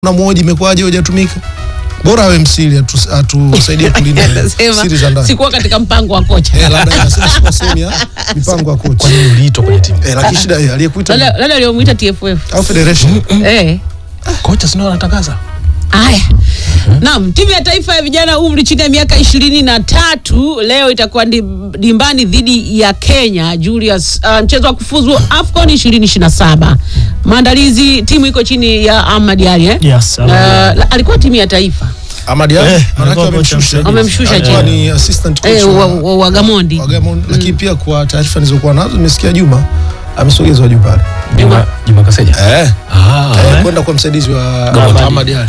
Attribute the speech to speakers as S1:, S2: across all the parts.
S1: na mmoja imekuwaje hujatumika? Bora awe msiri atu- atusaidie kulinda
S2: Anasema,
S1: siri za ndani.
S2: sikuwa katika mpango wa kocha
S1: Eh, labda inasema sikuwa sehemu ya mipango ya kocha.
S3: Kwa nini uliitwa kwenye timu?
S1: Eh, lakini shida eh, aliyekuita
S2: Labda- labda aliyomwita TFF
S1: au federation.
S2: eh.
S3: Kocha si ndio anatangaza?
S2: Haya, naam, timu ya taifa ya vijana umri chini ya miaka ishirini na tatu leo itakuwa ndi- dimbani dhidi ya Kenya Julius, uh, mchezo wa kufuzu AFCON 2027. Maandalizi, timu iko chini ya Ahmad Ali eh?
S4: Yes,
S2: Uh,
S4: Ahmad Ali.
S2: la- alikuwa timu ya taifa
S1: Ahmad Ali
S4: Eh,
S1: manake
S4: alikuwa
S1: wamemshusha.
S4: kocha
S2: Wamemshusha
S1: Alikuwa
S2: chini.
S1: ni assistant coach
S2: eh,
S1: wa-
S2: wa, wa, wa Gamondi
S1: wa Gamondi. Lakini pia kwa taarifa nilizokuwa nazo nimesikia Juma amesogezwa juu pale.
S3: Juma Juma Kaseja.
S1: Eh,
S3: Ah.
S1: eh, kwenda kwa msaidizi wa
S3: Gamondi.
S1: Ahmad Ali.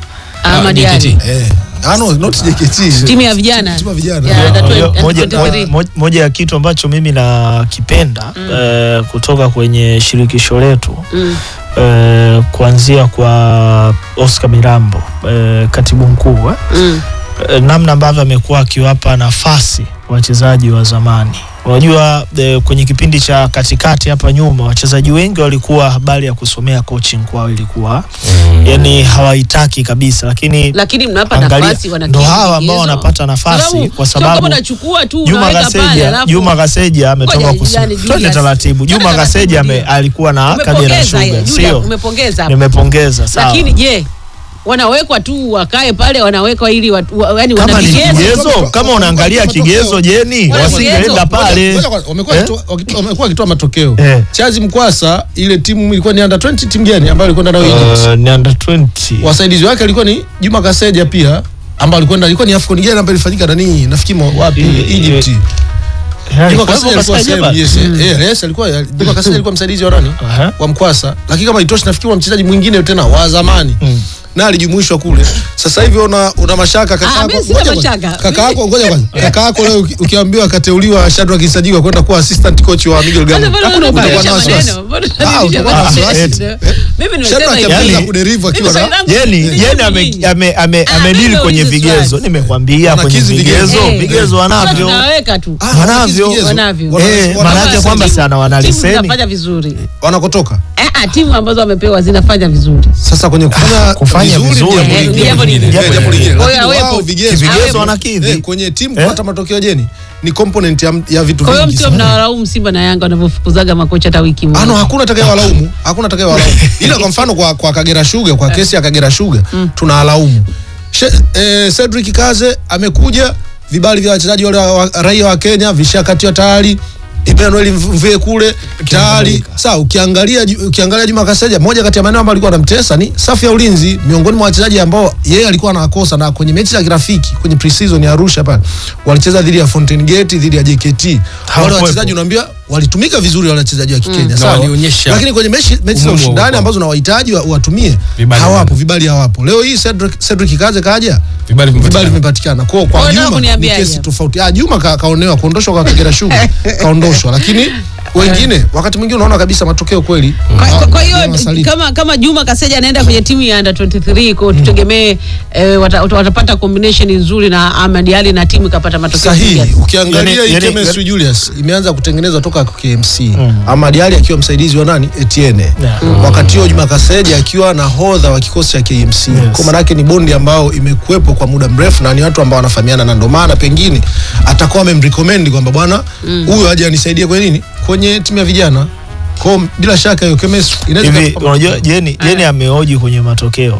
S2: Ahmad
S3: JKT.
S2: Ali,
S1: Eh, ah no, not JKT.
S2: timu ya vijana
S1: Timu ya vijana.
S2: Ya, under
S4: Moja-
S2: 20
S4: moja,
S2: under 23.
S4: moja, moja ya kitu ambacho mimi nakipenda eh, kutoka kwenye shirikisho letu
S2: Mm.
S4: eh, kuanzia kwa Oscar Mirambo eh, katibu mkuu eh,
S2: Mm.
S4: eh, namna ambavyo amekuwa akiwapa nafasi wachezaji wa zamani. Unajua eh, kwenye kipindi cha katikati hapa nyuma wachezaji wengi walikuwa habari ya kusomea coaching kwao ilikuwa yani hawaitaki kabisa, lakini
S2: lakini mnawapa
S4: Angalia,
S2: nafasi wana
S4: ndo
S2: kigezo.
S4: hawa ambao wanapata nafasi
S2: Sababu,
S4: kwa
S2: sio
S4: sababu
S2: kama unachukua tu
S4: Juma
S2: unaweka pale,
S4: Kaseja,
S2: alafu-
S4: Juma Kaseja ametoka
S2: Ngoja,
S4: kusema.
S2: yani,
S4: Twende
S2: Julius.
S4: taratibu.
S2: Twende
S4: Juma
S2: taratibu,
S4: Kaseja ame-
S2: ndio.
S4: alikuwa na Kagera
S2: Umepongeza,
S4: Sugar,
S2: Julius,
S4: sio?
S2: umepongeza hapo.
S4: Nimepongeza sawa.
S2: lakini je wanawekwa tu wakae pale wanawekwa ili watu, wa, yani wana
S4: kama ni
S2: vigezo
S4: kigezo, kama unaangalia kigezo jeni,
S2: Wana
S4: wasingeenda
S2: vigezo.
S4: pale.
S1: Ngoja kwanza, wamekuwa
S4: Eh?
S1: wakitoa- wakitoa- wamekuwa wakitoa matokeo
S4: Eh.
S1: Chazi Mkwasa, ile timu ilikuwa ni under 20 timu gani ambayo alikwenda nayo Egypt?
S4: Uh, ni under 20.
S1: Wasaidizi wake alikuwa ni Juma Kaseja pia ambao alikwenda ilikuwa ni AFCON gani ambayo ilifanyika nani? Nafikiri mo- wapi?
S4: Eh,
S1: Egypt.
S4: eh,
S1: Juma
S4: alikuwa
S1: Kaseja alikuwa
S4: Kaseja
S1: sehemu,
S4: bado.
S1: yes, eh, eh, yes, alikuwa Juma Kaseja alikuwa msaidizi wa nani?
S4: Aha.
S1: Wa Mkwasa. Lakini kama itoshi nafikiri wa mchezaji mwingine tena wa zamani.
S4: Mm.
S1: na alijumuishwa kule. Sasa hivi una, una mashaka kaka
S2: Ah,
S1: yako.
S2: mimi sina
S1: ngoja kwanza.
S2: mashaka.
S1: Kaka yako ngoja kwanza. Kaka yako leo uki- ukiambiwa akateuliwa Shadrack Kisajigwa kwenda kuwa assistant coach wa Miguel
S2: Sasa
S1: Gamondi.
S2: mbona
S1: Hakuna
S2: unabadilisha
S1: utakuwa na wasiwasi.
S2: maneno? Mbona
S1: Ah,
S2: unabadilisha
S1: utakuwa na
S2: maneno?
S1: wasiwasi.
S2: Eh?
S1: Eh?
S2: Mimi nimesema
S1: Shadrack
S2: hivi.
S1: ameweza
S4: Yani-
S1: kuderive akiwa
S2: Mimi
S1: na
S2: swali langu
S4: Yeni,
S2: ni
S4: Yeni ame,
S2: nyinyi.
S4: ame, ame,
S2: Ah,
S4: amedili
S2: mimi
S4: kwenye
S2: nauliza
S4: vigezo.
S2: swali.
S4: Nimekwambia kwenye
S1: Wanakizi vigezo.
S4: vigezo,
S2: Eh.
S4: vigezo wanavyo.
S2: Tunaweka tu
S1: Ah,
S4: Wanavyo.
S1: vigezo.
S2: Wanavyo.
S1: Wana-
S4: Eh,
S1: wana-
S4: maana yake kwamba si ana wana
S2: timu
S4: leseni.
S2: zinafanya vizuri
S1: wanakotoka.
S2: eh, ah, timu ambazo wamepewa zinafanya vizuri
S1: Sasa kwenye kufanya
S4: kufanya
S1: vizuri
S4: vizuri.
S1: ni jambo
S2: Eh,
S1: lingine.
S2: ni jambo lingine.
S1: Eh, jambo lingine.
S2: Kwa hiyo
S1: Lakini
S2: awepo.
S1: wao vigezo.
S4: Kivigezo
S2: Awepo.
S4: wanakidhi.
S1: Eh, kwenye timu
S4: Eh?
S1: kupata matokeo jeni ni component ya, ya vitu
S2: kwa hiyo
S1: vingi
S2: msio
S1: sana.
S2: mnawalaumu Simba na Yanga wanavyofukuzaga makocha hata wiki moja.
S1: Ah, no, hakuna atakaye walaumu, hakuna atakaye walaumu. Ila kwa mfano kwa, kwa Kagera Sugar, kwa kesi ya Kagera Sugar tunawalaumu. She- Eh, Cedric Kaze amekuja, vibali vya wachezaji wale wa, wa, raia wa Kenya vishakatiwa tayari. Emmanuel Mvue kule tayari. Sawa, ukiangalia Ju- ukiangalia Juma Kaseja, moja kati ya maeneo ambayo alikuwa anamtesa ni safu ya ulinzi, miongoni mwa wachezaji ambao yeye alikuwa anawakosa, na kwenye mechi za kirafiki kwenye pre-season ya Arusha pale walicheza dhidi ya Fountain Gate, dhidi ya JKT. Wale
S4: Hawakuwepo.
S1: wachezaji unaambia walitumika vizuri wale wachezaji wa Kikenya,
S3: Na
S1: sawa.
S3: walionyesha
S1: Lakini kwenye mechi mechi za
S3: umuhimu wa
S1: ushindani
S3: uwepo.
S1: ambazo unawahitaji wa- watumie
S3: Vibali
S1: hawapo,
S3: havipo.
S1: vibali hawapo. Leo hii Cedric Cedric Kaze kaja
S3: Vibali vimepatikana.
S1: vibali vimepatikana. Kwa
S2: Kwa
S1: kwa
S2: hiyo
S1: Juma ni
S2: kuniambiaje?
S1: kesi tofauti. Ah, Juma ka, kaonewa kuondoshwa kwa Kagera Sugar kaondoshwa, lakini wengine wakati mwingine unaona kabisa matokeo kweli.
S2: Kwa- kwa- Kwa hiyo
S1: Juma Masalini.
S2: kama kama Juma Kaseja anaenda kwenye timu ya under 23 kwa hiyo tutegemee eh, wata, wata- watapata combination nzuri na Ahmad Ali na timu ikapata matokeo
S1: sahihi
S2: kiasi.
S1: ukiangalia
S4: Yani-
S1: hii
S4: yani-
S1: chemistry Julius imeanza kutengenezwa toka kwa KMC Ahmad Ali akiwa msaidizi wa nani Etienne
S4: Yeah.
S1: wakati huo Juma Kaseja akiwa nahodha wa kikosi cha KMC kwa maana yake ni bondi ambao imekuwepo kwa muda mrefu na ni watu ambao wanafahamiana na ndio maana pengine atakuwa amemrecommend kwamba bwana huyu aje anisaidie kwenye nini kwenye timu ya vijana kwa bila shaka hiyo chemistry inaweza
S4: hivi
S1: ikawa-
S4: unajua jeni jeni ameoji kwenye matokeo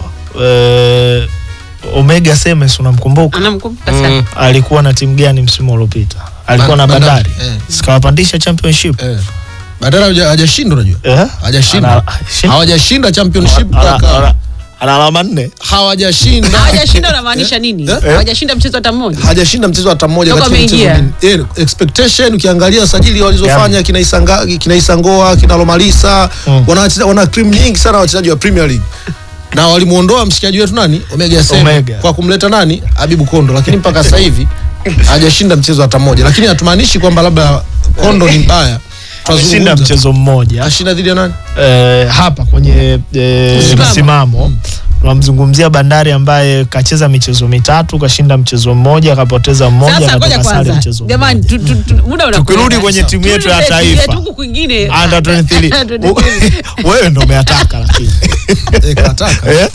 S4: Eh, omega semes unamkumbuka
S2: Anamkumbuka sana.
S3: Mm.
S4: alikuwa na timu gani msimu uliopita alikuwa na
S1: Ban-
S4: bandari
S1: Bandari, eh.
S4: sikawapandisha championship
S1: eh. Badala haja- hajashinda unajua
S4: Eh?
S1: hajashinda
S4: Ana- shin-
S1: hawajashinda championship
S4: ana-
S1: kaka.
S4: ana- ana alama nne
S1: hawajashinda
S2: Hawajashinda unamaanisha nini?
S1: Eh?
S2: Hawajashinda mchezo hata mmoja.
S1: hajashinda mchezo hata mmoja
S2: Toka
S1: katika michezo
S2: ameingia.
S1: minne. Eh, expectation ukiangalia sajili walizofanya kina Isanga kina Isangoa kina Lomalisa
S4: Mm.
S1: wana wacheza- wana cream nyingi sana wachezaji wa Premier League na walimuondoa mshikaji wetu nani Omega Sema
S4: Omega.
S1: kwa kumleta nani Abibu Kondo, lakini mpaka sasa hivi hajashinda mchezo hata mmoja, lakini hatumaanishi kwamba labda Kondo ni mbaya.
S4: ameshinda
S1: Tunazungumza.
S4: mchezo mmoja
S1: Ashinda dhidi ya nani?
S4: eh, hapa kwenye eh,
S2: Msimamo.
S4: msimamo tunamzungumzia Bandari ambaye kacheza michezo mitatu, kashinda mchezo mmoja, akapoteza mmoja,
S2: Sasa ngoja
S4: akatoka sare
S2: kwanza,
S4: mchezo
S2: jamani,
S4: mmoja.
S2: tu- tu- tu- muda unakwenda.
S4: Tukirudi kwenye timu yetu ya
S2: Turudi kwenye timu
S4: taifa.
S2: yetu huku kwingine
S4: Under 23 wewe ndo umeataka lakini
S1: Eh, kataka.
S4: Eh?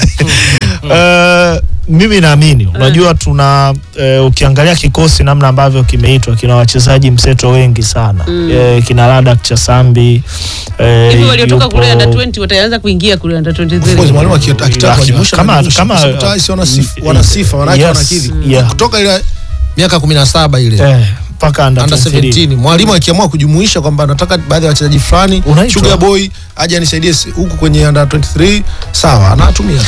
S4: Eh, mimi naamini unajua tuna eh, ukiangalia kikosi namna ambavyo kimeitwa kina wachezaji mseto wengi sana eh, kina Ladak Chasambi eh,
S2: hivi waliotoka
S4: yupo-
S2: kule under 20 wataanza kuingia kule under
S1: Of course,
S2: 23
S1: mwalimu aki- akitaka
S4: Kama-
S1: kuwajumusha
S4: kama-
S1: anajumusha.
S4: kama-
S1: Kwa sababu tayari si wana sifa- wana sifa wanawake
S4: Yes,
S1: wanakidhi
S4: yeah.
S1: kutoka ile miaka kumi na saba ile
S4: eh, mpaka under
S1: under
S4: 23.
S1: 17 mwalimu akiamua kujumuisha kwamba anataka baadhi ya wachezaji fulani
S4: Unaitwa.
S1: Sugar Boy aje anisaidie si- huku kwenye under 23 sawa anatumia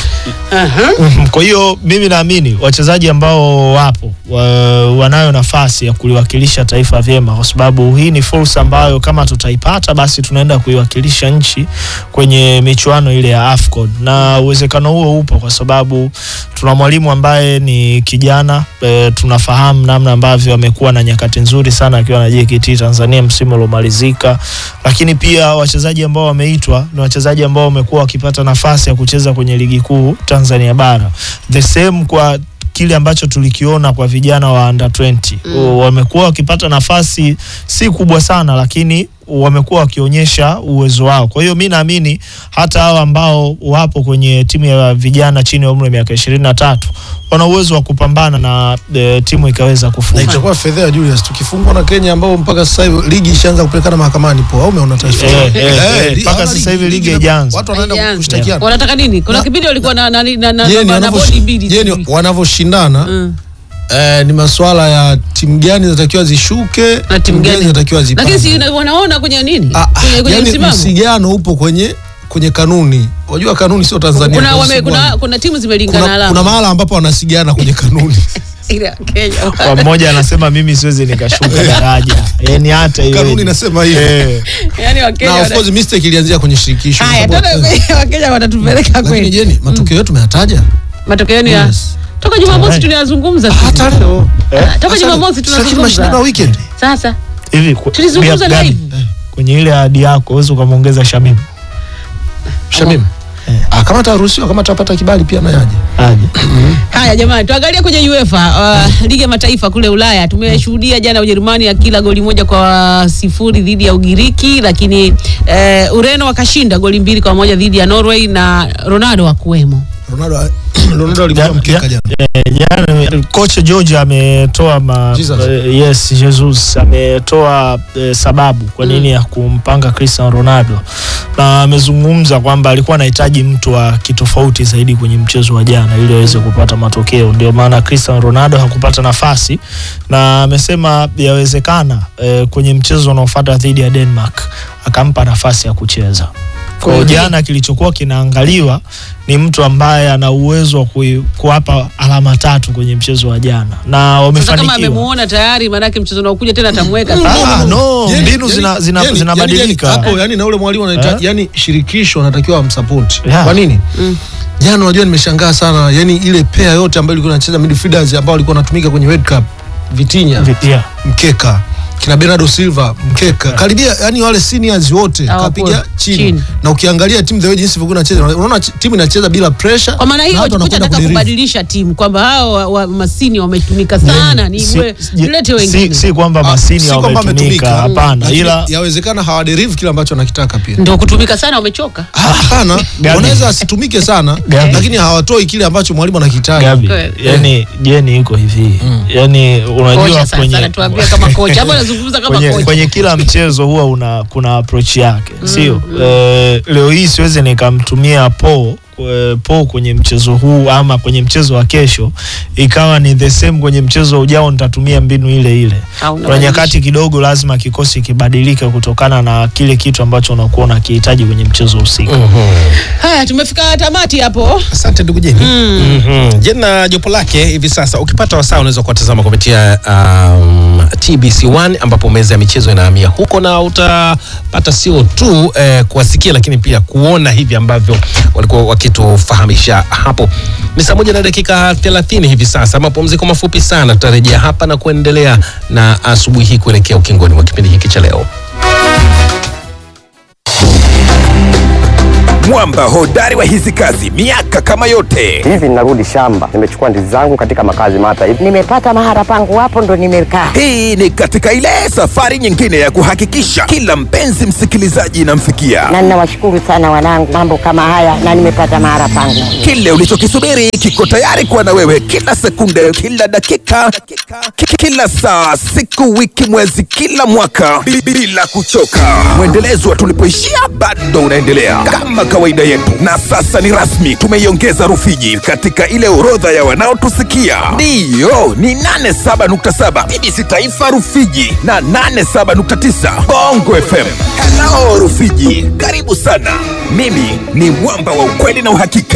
S4: Mhm. Kwa hiyo mimi naamini wachezaji ambao wapo wa, wanayo nafasi ya kuliwakilisha taifa vyema, kwa sababu hii ni fursa ambayo kama tutaipata, basi tunaenda kuiwakilisha nchi kwenye michuano ile ya AFCON, na uwezekano huo upo kwa sababu tuna mwalimu ambaye ni kijana e, tunafahamu namna ambavyo amekuwa na nyakati nzuri sana akiwa na JKT Tanzania msimu uliomalizika, lakini pia wachezaji ambao wameitwa ni wachezaji ambao wamekuwa wakipata nafasi ya kucheza kwenye ligi kuu Tanzania bara. The same kwa kile ambacho tulikiona kwa vijana wa under 20 mm. wamekuwa wakipata nafasi si kubwa sana, lakini wamekuwa wakionyesha uwezo wao. Kwa hiyo mi naamini hata hao ambao wapo kwenye timu ya vijana chini ya umri wa miaka ishirini na tatu wana uwezo wa kupambana na e, timu ikaweza
S1: na
S4: kufunga.
S1: itakuwa fedha Julius tukifungwa na Kenya ambao mpaka sasa hivi ligi ishaanza kupelekana mahakamani po au umeona taifa
S4: Eh, eh, eh,
S1: li-
S4: mpaka
S1: hawana
S4: sasa hivi ligi
S1: na-
S4: haijaanza.
S1: watu wanaenda
S2: Haijaanza.
S1: kushtakiana
S2: wanataka nini kuna
S1: Na-
S2: kipindi walikuwa na na na na na-
S1: Je, ni
S2: na
S1: wanavyo-
S2: bodi mbili
S1: je, ni
S2: sijui.
S1: wanavyoshindana
S2: Mm.
S1: eh, ni masuala ya timu gani zinatakiwa zishuke
S2: na timu gani
S1: zinatakiwa zipande
S2: lakini si na- wanaona kwenye nini
S1: Ah, ah,
S2: kwenye, kwenye
S1: yani
S2: msimamo
S1: msigano upo kwenye kwenye kanuni unajua kanuni sio Tanzania
S2: kuna,
S1: kwa
S2: wame,
S1: sababu
S2: kuna, kuna timu zimelingana
S1: kuna, kuna
S2: alama
S1: mahala ambapo wanasigana kwenye kanuni
S2: ile ya Kenya
S4: Kwa mmoja anasema mimi siwezi nikashuka daraja, yani hata iwe
S1: kanuni inasema hivyo
S4: eh,
S2: yani Wakenya
S1: na of
S2: wana-
S1: course mistake ilianzia kwenye shirikisho
S2: haya
S1: kwa sababu-
S2: tena kwenye Wakenya watatupeleka
S1: lakini
S2: kweli
S1: jeni matokeo yetu tumeyataja
S2: matokeo yenu ya
S1: Yes.
S2: toka Jumamosi
S4: Alright.
S2: tunayazungumza
S1: hata leo
S2: Ah, toka
S1: Hata
S2: Jumamosi
S1: leo. Lakini mashindano ya
S2: tunazungumza
S1: weekend
S2: sasa
S4: hivi ku-
S2: tulizungumza
S4: Gabi,
S2: live
S4: kwenye ile ahadi yako uweze ukamwongeza Shamim
S1: Shamim
S4: Eh.
S1: ah, kama ataruhusiwa kama atapata kibali pia naye aje
S4: aje.
S2: Haya jamani, tuangalie kwenye UEFA uh, ligi ya mataifa kule Ulaya. Tumeshuhudia jana Ujerumani akila goli moja kwa sifuri dhidi ya Ugiriki, lakini uh, Ureno wakashinda goli mbili kwa moja dhidi ya Norway na Ronaldo hakuwemo.
S1: Ronaldo Ronaldo alikuwa
S4: Ja-
S1: mkeka
S4: ja-
S1: jana
S4: Eh, jana kocha George ametoa ma,
S1: Jesus.
S4: eh, yes Jesus ametoa eh, sababu kwa nini ya kumpanga Cristiano Ronaldo na amezungumza kwamba alikuwa anahitaji mtu wa kitofauti zaidi kwenye mchezo wa jana ili aweze kupata matokeo. Ndio maana Cristiano Ronaldo hakupata nafasi, na amesema yawezekana eh, kwenye mchezo unaofuata dhidi ya Denmark akampa nafasi ya kucheza. Kwa hiyo
S2: Kweli.
S4: jana kilichokuwa kinaangaliwa ni mtu ambaye ana uwezo wa kui- kuwapa alama tatu kwenye mchezo wa jana na
S2: Sasa kama
S4: wamefanikiwa.
S2: amemuona tayari, maanake mchezo unaokuja tena atamweka
S4: Ah, no,
S1: Jeni,
S4: mbinu
S1: Jeni,
S4: zina- zina-
S1: Jeni,
S4: zinabadilika.
S1: Jeni, hapo yani na ule mwalimu anahitaji
S4: Eh?
S1: yani shirikisho anatakiwa amsupport
S4: Yeah.
S1: kwa nini
S2: Mm.
S1: jana unajua nimeshangaa sana yani ile pair yote ambayo ilikuwa inacheza midfielders ambao walikuwa wanatumika kwenye World Cup Vitinha
S4: Vi- yeah.
S1: mkeka kina Bernardo Silva mkeka karibia yani wale seniors wote
S2: Hawakuwa
S1: kapiga chini.
S2: chini.
S1: na ukiangalia timu the way jinsi ilivyokuwa inacheza unaona ch- timu inacheza bila pressure
S2: Kwa maana
S1: na
S2: hiyo
S1: watu
S2: kocha
S1: wanakwenda
S2: anataka
S1: kuderive.
S2: kubadilisha timu kwamba hao wa, wa masini wametumika sana, ni
S4: Si-
S2: we-
S4: si-
S2: mlete
S4: si,
S2: wengine
S4: si kwamba
S1: Ah,
S4: masini
S1: si kwamba
S4: wametumika,
S1: wametumika.
S4: hapana,
S1: Lakini
S4: ila
S1: yawezekana hawaderive kile ambacho wanakitaka pia
S2: ndio kutumika sana, wamechoka.
S1: Ah, hapana
S4: Gabi.
S1: wanaweza asitumike sana
S4: Gabi.
S1: lakini hawatoi kile ambacho mwalimu anakitaka
S4: Gabi,
S2: Kweli.
S4: yani Jeni iko hivi yani, unajua
S2: Kocha sasa
S4: kwenye
S2: anatuambia kama kocha, hapo anazungumza kama
S4: kwenye,
S2: kocha.
S4: kwenye kila mchezo huwa una kuna approach yake sio? Eh, leo hii siwezi nikamtumia po eh, po kwenye mchezo huu ama kwenye mchezo wa kesho ikawa ni the same kwenye mchezo ujao nitatumia mbinu ile ile.
S2: Au
S4: Kuna
S2: unabadilisha.
S4: nyakati kidogo lazima kikosi kibadilike kutokana na kile kitu ambacho unakuwa unakihitaji kwenye mchezo husika.
S2: Haya, tumefika tamati hapo.
S3: Asante ndugu Jeni. Mhm. Jeni na jopo lake hivi sasa, ukipata wasaa unaweza kuwatazama kupitia um, TBC1 ambapo meza ya michezo inahamia huko, na utapata sio tu eh, kuwasikia lakini pia kuona hivi ambavyo walikuwa wakitufahamisha hapo. Ni saa moja na dakika 30 hivi sasa, mapumziko mafupi sana, tutarejea hapa na kuendelea na asubuhi hii kuelekea ukingoni mwa kipindi hiki cha leo.
S5: mwamba hodari wa hizi kazi miaka kama yote.
S6: hivi ninarudi shamba, nimechukua ndizi zangu katika makazi mata hivi.
S7: nimepata mahala pangu hapo ndo nimekaa.
S5: Hii ni katika ile safari nyingine ya kuhakikisha kila mpenzi msikilizaji inamfikia
S7: Na ninawashukuru sana wanangu, mambo kama haya na nimepata mahala pangu.
S5: kile ulichokisubiri kiko tayari kuwa na wewe kila sekunde, kila dakika, ki- kila saa, siku, wiki, mwezi, kila mwaka bi- bila kuchoka. Mwendelezo wa tulipoishia bado unaendelea kama kawaida yetu, na sasa ni rasmi, tumeiongeza Rufiji katika ile orodha ya wanaotusikia. Ndiyo, ni 87.7 BBC Taifa Rufiji na 87.9 Bongo FM. Hello Rufiji, karibu sana. Mimi ni mwamba wa ukweli na uhakika.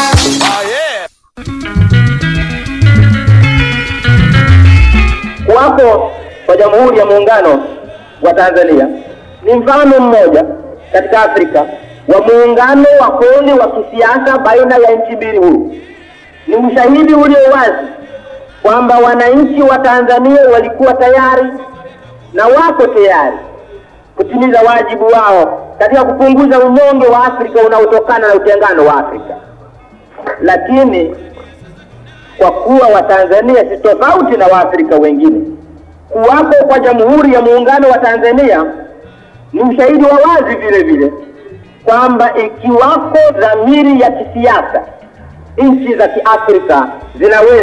S8: Kuwapo kwa Jamhuri ya Muungano wa Tanzania ni mfano mmoja katika Afrika wa muungano wa kweli wa kisiasa baina ya nchi mbili huru. Ni ushahidi ulio wazi kwamba wananchi wa Tanzania walikuwa tayari na wako tayari kutimiza wajibu wao katika kupunguza unyonge wa Afrika unaotokana na utengano wa Afrika. Lakini kwa kuwa Watanzania si tofauti na Waafrika wengine. Kuwapo kwa Jamhuri ya Muungano wa Tanzania ni ushahidi wa wazi vile vile kwamba ikiwako dhamiri ya kisiasa, nchi za Kiafrika zinaweza